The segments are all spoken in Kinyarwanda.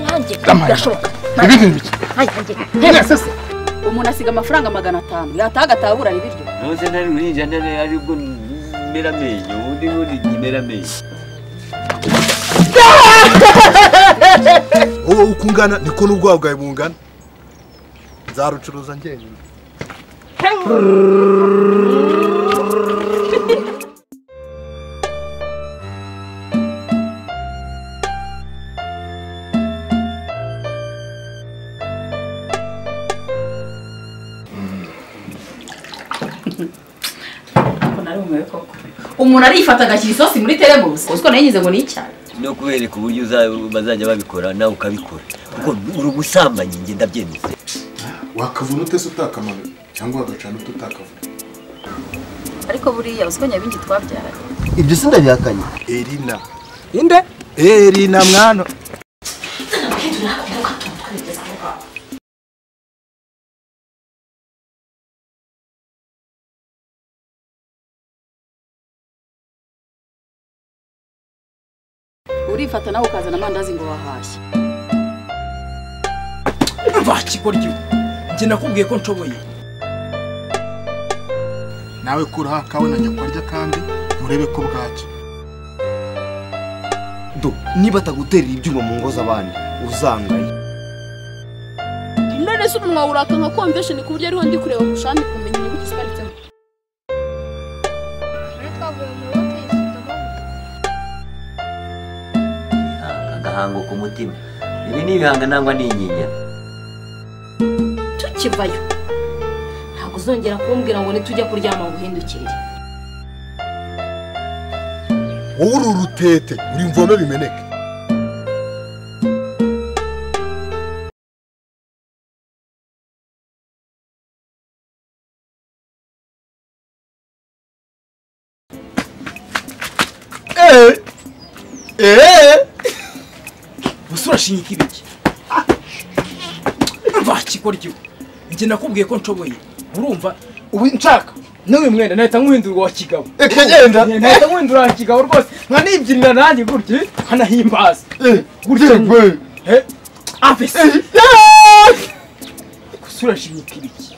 nanjye birashoboka ibindi ni bike nanjye umuntu asiga amafaranga magana atanu yataha agataha agura ibiryo ntuze ntari guhinjana nayo aribwo mera amenyo ubundi bundi mera amenyo wowe uko ungana niko n'ubwabo bwawe bungana nzarucuruza njyenyine umuntu arifata agashyira isosi muri teremusi kuko nayo ngo ni icyayi no kubereka uburyo uza- bazajya babikora nawe ukabikora kuko uri ubusambanyi njye ndabyemeza wakavuna ute se utakamanuye cyangwa wagacana ute utakavuna ariko buriya uziko nyabindi twabyaranye ibyo si ndabihakanye erina inde erina mwana urifata nawe ukazana amandazi ngo wahashye Umva kigoryi njye nakubwiye ko nshoboye nawe kuraho akawe na nyakwarya kandi urebe ko bwacya do niba ataguterera ibyuma mu ngo z'abandi uzangaye none se umunwa wuraka nka convention ku buryo ariho ndi kureba ku shami kumenya inyuguti zibanditseho agahango ku mutima ibi ni ibihanga nangwa n'inyinya tukivayo ntabwo uzongera kumbwira ngo nitujya kuryama nguhindukirire wowe uri urutete uri mvome bimeneke gusa urashinyika ibiki Umva kigoryi njye nakubwiye ko nshoboye urumva ubu nshaka nawe mwenda nahita nkuhindurwa wa kigabo reka genda nahita nkuhindura wa kigabo rwose nkanibyinira nanjye gutya nkanahimbaza gutya yewe. he afese gusa urashinyika ibiki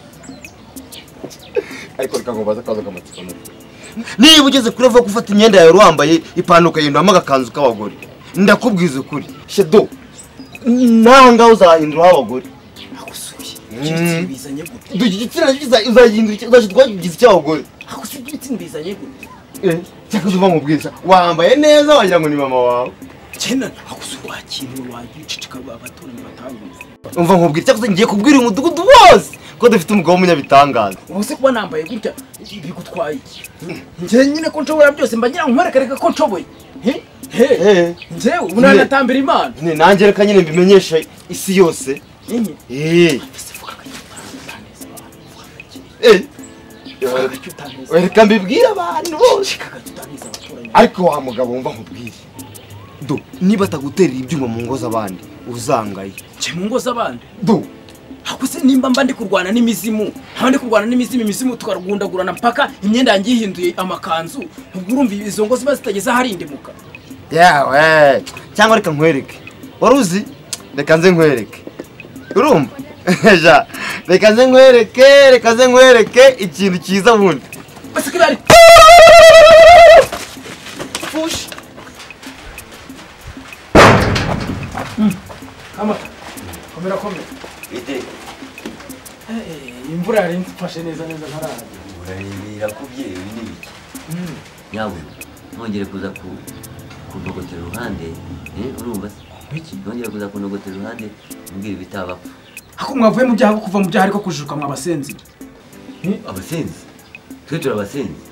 ariko reka ngo baze akaza akamatsiko nuko niba ugeze kure vuba ko ufata imyenda yawe wambaye ipantaro ukayihinduramo agakanzu k'abagore ndakubwiza ukuri shedo nawe ngaho uzahinduraho abagore agusuye ibyo bizanye gute Do, iki gitsina uzahindura twagize icy'abagore agusuye ibyo bizanye gute cyangwa se uva mu bwiza wambaye neza wagira ngo ni mama wawe cyenda agusuye wakintu wagiye abaturanyi batabona umva nkubwira cyangwa se ngiye kubwira uyu mudugudu wose ko dufite umugabo w'umunyabitangaza ubu se kuba nambaye gutya bigutwaye iki njye nyine ko nshobora byose mba ngira ngo nkwerekareka ko nshoboye He? He? eee njyewe ubu nanatambira imana nanjye reka nyine mbimenyesha isi yose Nyine. eee Ese vuga ko reka mbibwire abantu bose tutaniza abaturanyi ariko wa mugabo wumva nkubwire do niba ataguterera ibyuma mu ngo z'abandi uzangaye njye mu ngo z'abandi do ahubwo se nimba mba ndi kurwana n'imizimu nkaba ndi kurwana n'imizimu imizimu tukarwundagurana mpaka imyenda yanjye yihinduye amakanzu ubwo urumva izo ngo ziba zitageze ahari indimuka yawe cyangwa reka nkwereke wari uzi reka nze nkwereke urumva ja reka nze nkwereke reka nze nkwereke ikintu cyiza bundi basi ko ibari fushi amata komera komera ite imvura yari mfashe neza neza ntarara birakubye ibi ni biki yawe ntongere kuza ku kunogotera uruhande eh, urumva se ntongere kuza kunogotera uruhande umbwira ibitaba ako mwavuye mu byaha kuva mu byaha ariko kujijuka mwabasenzi abasenzi twe turi abasenzi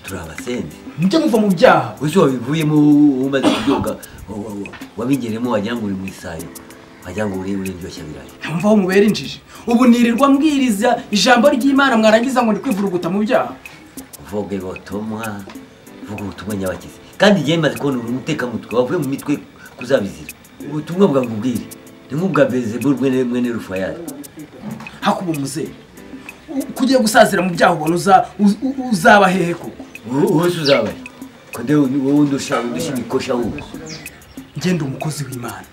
turi abasenzi mujye muva mu byaha wese wabivuyemo umaze kuryoga wa- wa- wa- wabigeremo wagira ngo uri mu isayo wagira ngo uri urindyoshya birayi ntumva aho mubera injiji ubu nirirwa mbwiriza ijambo ry'imana mwarangiza ngo ndi kwivuruguta mu byaha vuga ubutumwa vuga ubutumwa nyabagizi kandi igihe maze kubona uri umutekamutwe wavuye mu mitwe kuzabizira ubutumwa bwa ngubwire ni nk'ubwa bezebul mwene mwene rufayari hakuba umuzere kugiye gusazira mu byaha ubona uza- u- u- uzaba hehe koko wowe se uzabaye ko ndewe wowe undusha undusha imikosha wuko ngenda umukozi w'imana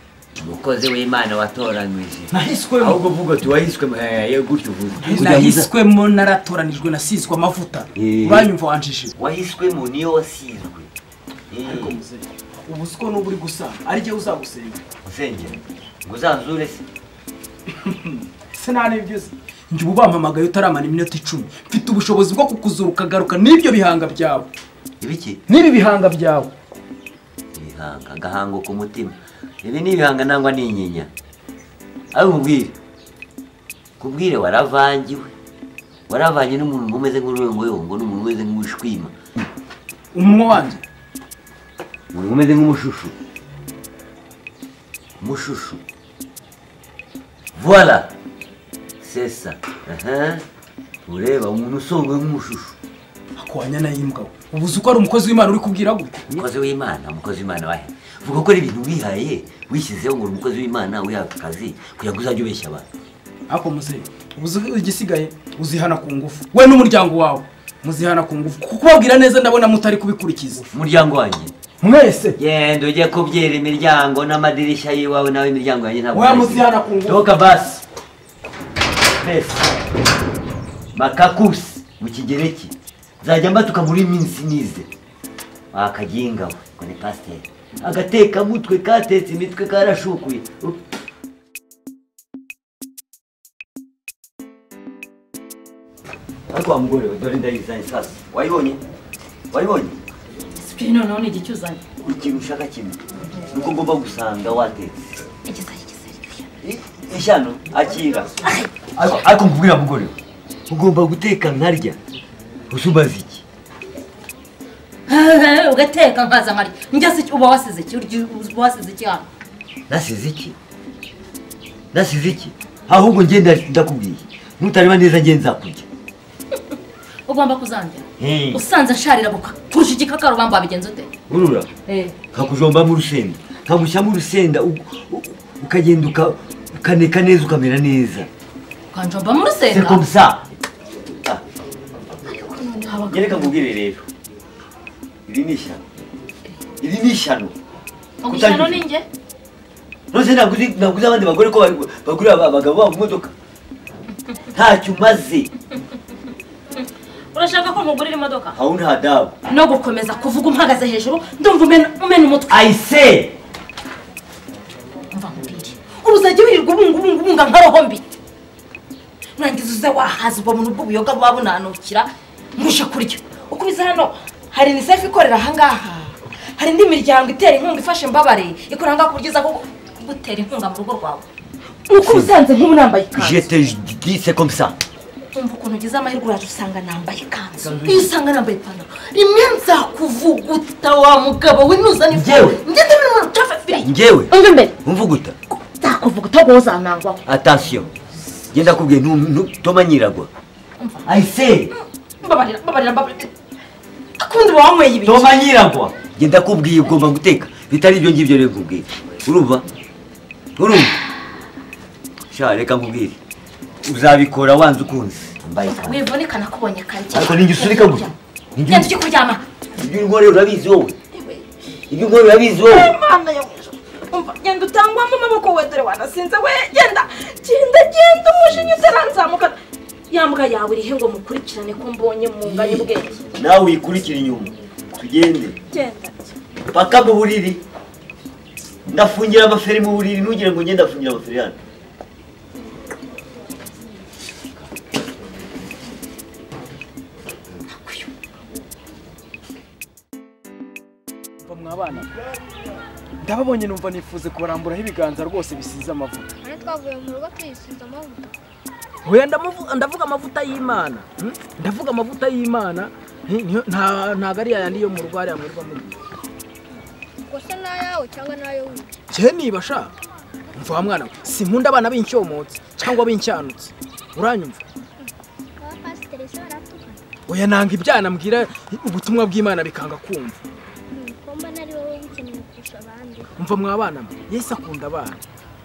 umukozi w'imana watoranije nahiswemo ahubwo vuga uti wahiswe eh, eh, gutyo uvuze Kugira ngo uza- nahiswemo naratoranijwe nasizwe amavuta Eh. uranyumva wanjije wahiswemo niyo wasizwe Eh, ariko muze ubu siko n'ubu uri gusa ari jyewe uzagusenga usengera ngo uzanzure se se nta n'ibyo uzi njye ubu bampamagaye utaramara iminota icumi mfite ubushobozi bwo kukuzura ukagaruka n'ibyo bihanga byawe ibiki n'ibi bihanga byawe ibihanga agahango ku mutima ibi ni ibihanga nangwa n'inyinya abe mubwire kubwire waravangiwe waravanye n'umuntu umeze nk'uruyongoyongo n'umuntu umeze nk'umushwima umunwa wanjye umuntu umeze nk'umushushu umushushu voila sesa aha ureba umuntu usonga nk'umushushu akwanya nayimbwa we ubu uzi ko ari umukozi w'imana uri kubwira gute umukozi w'imana umukozi w'imana wahe vuga ko ari ibintu wihaye wishyizeho ngo uri umukozi w'imana wihaye aka kazi kugira ngo uzajye ubeshya abantu ariko muze ubu uzi igisigaye uzihana ku ngufu we n'umuryango wawe muzihana ku ngufu kuko kubabwira neza ndabona mutari kubikurikiza umuryango wanjye mwese genda ujye kubyera imiryango n'amadirishya y'iwawe nawe imiryango yanjye ntabwo Oya, nayizi. muzihana ku ngufu. toka basi mbese makakusi mu kigereki nzajya mbatuka muri minsi nize wakaginga we ngo ni pasiteri agatekamutwe katetse imitwe karashukuye Up. ariko wa mugore we dore ndayizanye sasa wayibonye wayibonye sipiri noneho ni igihe cyuzanye ikintu ushaka kimwe ni uko ngomba gusanga watetse igisari igisari I- ishyano akira ariko ariko nkubwira mugore we, ugomba guteka nkarya usubaza iki ugateka nkaza nkarya njya se uba wasize iki urya uba wasize iki hano nasize iki nasize iki ahubwo njye nda- ndakubwiye nutareba neza njye nzakurya ugomba kuzangira Eh. usanze nsharira buka- kurusha igikakarubamba wabigenza ute urura Eh. nkakujombamo urusenda nkagushyamo urusenda u- u- ukagenda uka- ukaneka neza ukamera neza ukanjomba mu c'est rusenda comme ça reka nkubwire rero iri ni ishyano iri ni ishyano ugushyano ni njye rose ntabwo uzi ntabwo uzi abandi bagore ko bari- bagurira aba- abagabo babo imodoka ntacyo umaze urashaka ko nkugurira imodoka aho nta dabu no gukomeza kuvuga umpagaze hejuru ndumva umena umena umutwe ayise mva nkubwire uruzajya wirirwa ubungubungubunga nka roho mbi nurangiza uze wahaza ubwo buntu bw'ubuyoga buba bunanukira muje kurya uko biza hano hari unicef ikorera ahangaha hari indi miryango itera inkunga ifasha imbabare ikora ahangaha ku buryo iza kugu- kugutera inkunga mu rugo rwawe uko ubisanze nk'ubu nambaye je ikanzu te dis c'est comme ça umva ukuntu ugize amahirwe uraje usanga nambaye ikanzu iyo usanga nambaye ipantaro rimwe nzakuvuguta wa mugabo we ntuzane ifu Njyewe? ngende mbere mu cafafiriye njyewe umva imbere umvuguta nzakuvuguta ubwo uzanangwaho attention genda kubwiye toma nyiragwa ayise mbabarira mbabarira mbabarira akundi uba wanyweye ibiki toma nyiragwa genda kubwiye ugomba guteka bitari ibyo ngibyo rero nkubwiye urumva urumva sha reka nkubwire uzabikora wanze ukunze mbaye ikanzu wivunika nakubonye akarye ariko ninjye usurika gutya Ninjye genda ujye kuryama ibyo uri gukora urabizi wowe ibyo ukora urabizi wowe imana yo mwijuru umva genda utangwamo amaboko we dore wanasinze we genda genda genda umujinya utaranzamukana ya mbwa yawe irihe ngo mukurikirane ko mbonye mwunganye ubwenge nawe wikurikira inyuma tugende genda paka mu buriri ndafungira amaferi mu buriri ntugire ngo njye ndafungira amaferi hano mwabana ndababonye numva nifuze kubaramburaho ibiganza rwose bisize amavuta Hano twavuye mu rugo tuyisize amavuta. Oya ndamuvu- ndavuga amavuta y'imana hmm? ndavuga amavuta y'imana Ni- niyo- nta- ntago ari yayandi yo mu rugo hariya murirwa muri Ubwo se ni ayawe cyangwa ni ayo wica? cye niba sha mva wa mwana we sinkunda abana b'incyomotsi cyangwa b'inshyanutsi uranyumva Aba pasiteri se baratukana. oya nanga ibyana mbwira ubutumwa bw'imana bikanga kumva Hmm, ko mbona ari wowe ubikeneye kurusha abandi. mva mwa bana mwe yesu akunda abana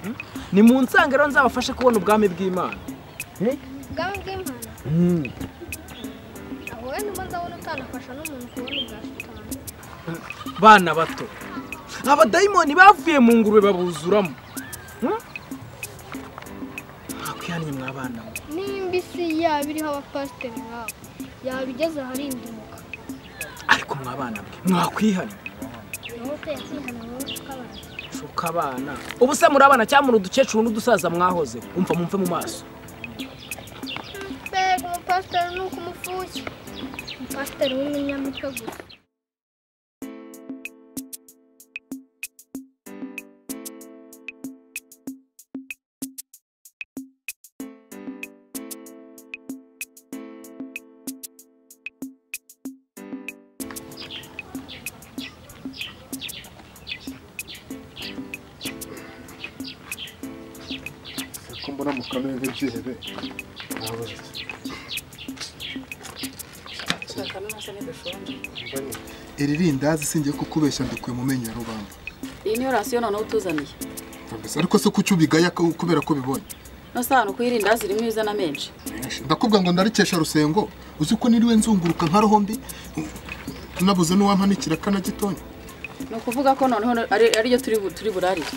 Hmm? ni mu nsangero nzabafashe kubona ubwami bw'imana Ubwami bw'Imana. Aho wenda umaze abona utanafasha n'umuntu kubona ubwa shitani. bana bato abadayimoni bavuye mu ngurube babuzuramo namwe mwabana we nimba isi yaba iriho abapasiteri nk'abo yaba igeze aharindimuka ariko mwabana mwe mwakwihana inkota yakihana mu tw'abantu shuka abana ubu se muri abana cyangwa muri udukecuru n'udusaza mwahoze umva mumve mu maso mbega umupasiteri ni uko umupfushya umupasiteri w'umunyamitwe gusa ko mbona mu kanwa nk'ibyihebe nabuze iri rindazi singiye kukubeshya mbikuye mu menyo ya rubamba iyi niyo rasiyo noneho utuzaniye Kabisa, ariko se kuki ubigaya ko- kubera ko ubibonye no si ahantu kuyirindazi irimo ibizana menshi ndakubwira ngo ndarikesha rusengo uzi ko niriwe nzunguruka nka rohombi nabuze n'uwampanikira kana gitonya ni ukuvuga ko noneho ari- ariyo turi bu- turi burarire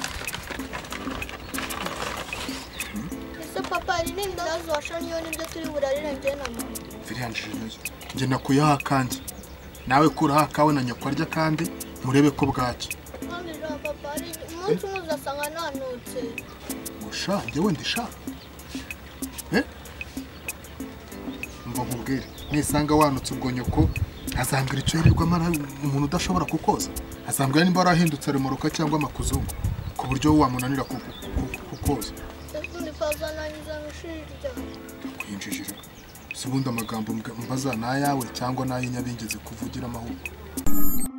ese papa hari n'indazi washonyeho nibyo turi burarire njye na mama viriyanjije nayo njye nakuyaha akandi nawe kuraho akawe na nyoko arya kandi murebe ko bwacya nkamira papa hari umunsi umwe uzasanga nanutse gusha njyewe ndishaka Eh? ngo nkubwire nisanga wanutse ubwo nyoko azambwira icyo yirirwamo ari umuntu udashobora kukoza azambwira nimba warahindutse remoroka cyangwa amakuzungu ku buryo wowe wamunanira ku- ku- ku- kukoza ese undi paza nangiza mu ishuri ryawe kuyinjijira si ubundi amagambo mba- mbaza ni ayawe cyangwa ni ay'inyabingi zikuvugira amahoro